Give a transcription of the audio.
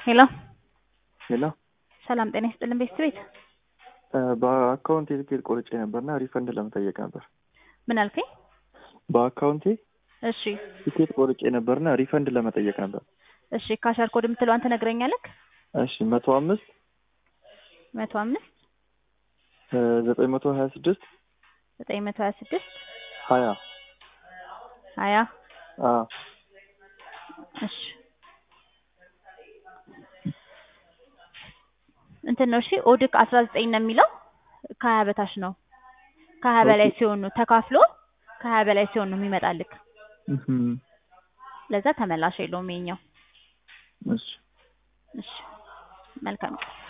ሄሎ ሄሎ ሰላም ጤና ይስጥልን ቤተሰቤት በአካውንቴ ትኬት ቆርጬ ነበርና ሪፈንድ ለመጠየቅ ነበር። ምን አልከኝ? በአካውንቴ እሺ ትኬት ቆርጬ ነበርና ሪፈንድ ለመጠየቅ ነበር። እሺ ካሻር ኮድ የምትለዋን ትነግረኛለህ? እሺ መቶ አምስት መቶ አምስት ዘጠኝ መቶ ሀያ ስድስት ዘጠኝ መቶ ሀያ ስድስት ሀያ ሀያ አ እሺ እንትን ነው እሺ ኦድክ አስራ ዘጠኝ ነው የሚለው ከሀያ በታች ነው። ከሀያ በላይ ሲሆን ነው ተካፍሎ ከሀያ በላይ ሲሆን ነው የሚመጣልክ። እህም፣ ለዛ ተመላሽ የለውም የኛው። እሺ እሺ መልካም ቀን